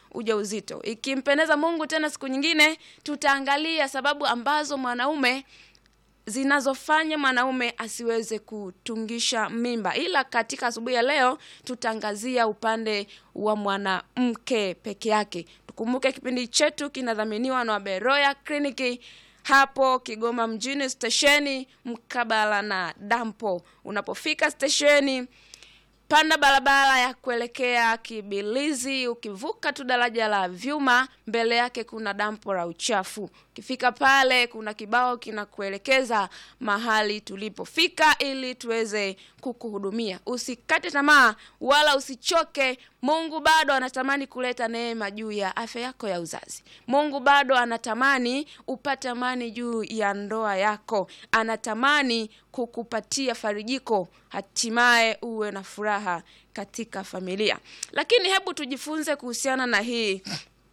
ujauzito. Ikimpendeza Mungu, tena siku nyingine tutaangalia sababu ambazo mwanaume zinazofanya mwanaume asiweze kutungisha mimba, ila katika asubuhi ya leo tutaangazia upande wa mwanamke peke yake. Tukumbuke kipindi chetu kinadhaminiwa na Beroya Kliniki hapo Kigoma mjini, stesheni mkabala na dampo. Unapofika stesheni panda barabara ya kuelekea Kibilizi. Ukivuka tu daraja la vyuma, mbele yake kuna dampo la uchafu. Ukifika pale, kuna kibao kinakuelekeza mahali tulipofika ili tuweze kukuhudumia. Usikate tamaa wala usichoke. Mungu bado anatamani kuleta neema juu ya afya yako ya uzazi. Mungu bado anatamani upate amani juu ya ndoa yako, anatamani kukupatia farijiko, hatimaye uwe na furaha katika familia. Lakini hebu tujifunze kuhusiana na hii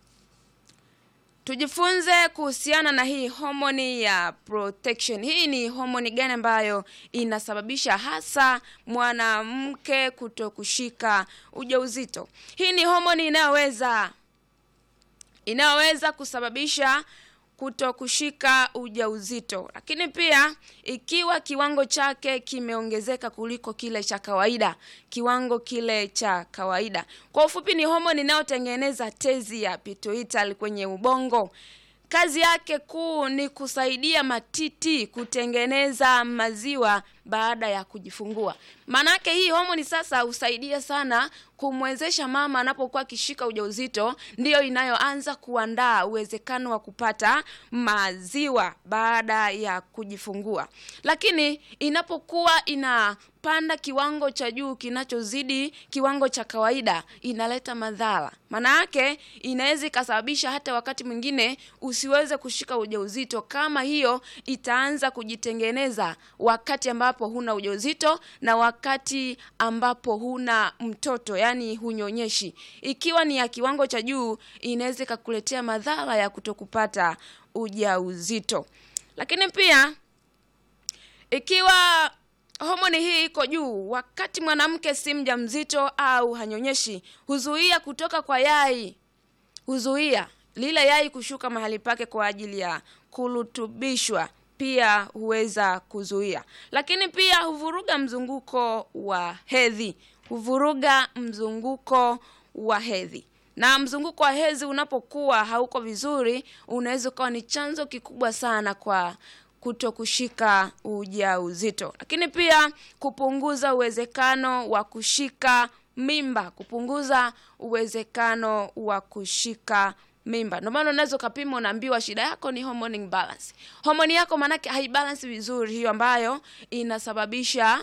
tujifunze kuhusiana na hii homoni ya protection. Hii ni homoni gani ambayo inasababisha hasa mwanamke kuto kushika ujauzito? Hii ni homoni inayoweza inayoweza kusababisha kuto kushika ujauzito, lakini pia ikiwa kiwango chake kimeongezeka kuliko kile cha kawaida, kiwango kile cha kawaida. Kwa ufupi, ni homoni inayotengeneza tezi ya pituitary kwenye ubongo. Kazi yake kuu ni kusaidia matiti kutengeneza maziwa baada ya kujifungua. Maanake hii homoni sasa husaidia sana kumwezesha mama anapokuwa akishika ujauzito, ndiyo inayoanza kuandaa uwezekano wa kupata maziwa baada ya kujifungua. Lakini inapokuwa inapanda kiwango cha juu kinachozidi kiwango cha kawaida, inaleta madhara. Maana yake inaweza ikasababisha hata wakati mwingine usiweze kushika ujauzito, kama hiyo itaanza kujitengeneza wakati ambapo huna ujauzito na wakati ambapo huna mtoto, yani hunyonyeshi. Ikiwa ni ya kiwango cha juu, inaweza ikakuletea madhara ya kutokupata ujauzito. Lakini pia ikiwa homoni hii iko juu wakati mwanamke si mjamzito au hanyonyeshi, huzuia kutoka kwa yai, huzuia lile yai kushuka mahali pake kwa ajili ya kurutubishwa pia huweza kuzuia, lakini pia huvuruga mzunguko wa hedhi, huvuruga mzunguko wa hedhi. Na mzunguko wa hedhi unapokuwa hauko vizuri, unaweza ukawa ni chanzo kikubwa sana kwa kuto kushika ujauzito, lakini pia kupunguza uwezekano wa kushika mimba, kupunguza uwezekano wa kushika mimba. Ndio maana unaweza ukapima, unaambiwa shida yako ni hormone imbalance. Homoni yako maanake haibalance vizuri, hiyo ambayo inasababisha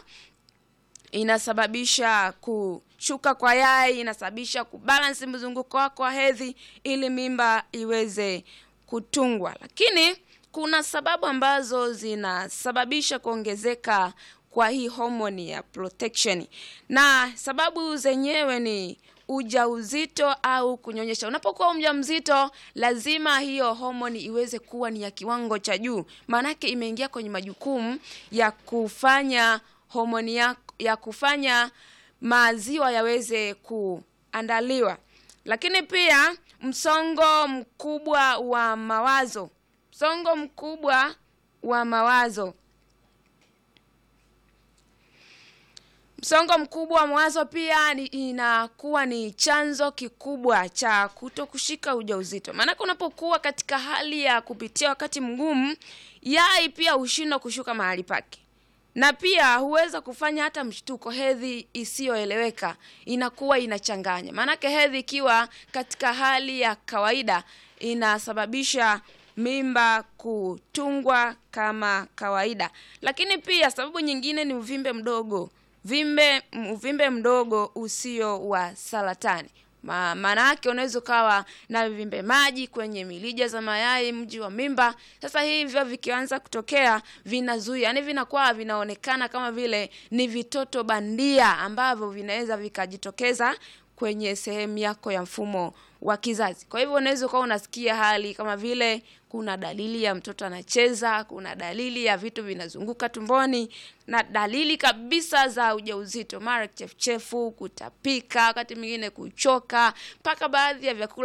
inasababisha kushuka kwa yai, inasababisha kubalance mzunguko wako wa hedhi ili mimba iweze kutungwa. Lakini kuna sababu ambazo zinasababisha kuongezeka kwa hii homoni ya protection, na sababu zenyewe ni ujauzito au kunyonyesha. Unapokuwa mjamzito, lazima hiyo homoni iweze kuwa ni ya kiwango cha juu, maanake imeingia kwenye majukumu ya kufanya homoni ya, ya kufanya maziwa yaweze kuandaliwa. Lakini pia msongo mkubwa wa mawazo, msongo mkubwa wa mawazo Msongo mkubwa wa mawazo pia ni, inakuwa ni chanzo kikubwa cha kuto kushika ujauzito. Maanake unapokuwa katika hali ya kupitia wakati mgumu, yai pia hushindwa kushuka mahali pake, na pia huweza kufanya hata mshtuko. Hedhi isiyoeleweka inakuwa inachanganya, maanake hedhi ikiwa katika hali ya kawaida inasababisha mimba kutungwa kama kawaida. Lakini pia sababu nyingine ni uvimbe mdogo vimbe uvimbe mdogo usio wa saratani. Maana yake unaweza ukawa na vimbe maji kwenye milija za mayai, mji wa mimba. Sasa hivyo vikianza kutokea vinazuia, yani vinakuwa vinaonekana kama vile ni vitoto bandia ambavyo vinaweza vikajitokeza kwenye sehemu yako ya mfumo wa kizazi. Kwa hivyo unaweza ukawa unasikia hali kama vile kuna dalili ya mtoto anacheza, kuna dalili ya vitu vinazunguka tumboni na dalili kabisa za ujauzito, mara kichefuchefu, kutapika, wakati mwingine kuchoka, mpaka baadhi ya vyakula